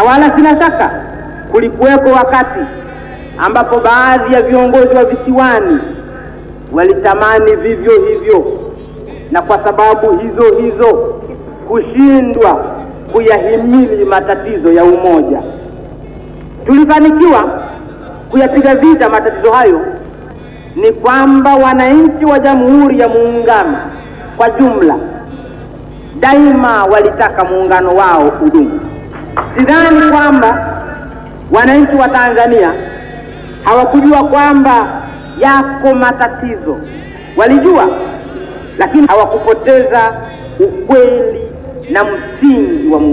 na wala sina shaka kulikuweko wakati ambapo baadhi ya viongozi wa visiwani walitamani vivyo hivyo, na kwa sababu hizo hizo kushindwa kuyahimili matatizo ya umoja. Tulifanikiwa kuyapiga vita matatizo hayo, ni kwamba wananchi wa Jamhuri ya Muungano kwa jumla daima walitaka muungano wao udumu. Sidhani kwamba wananchi wa Tanzania hawakujua kwamba yako matatizo, walijua, lakini hawakupoteza ukweli na msingi wa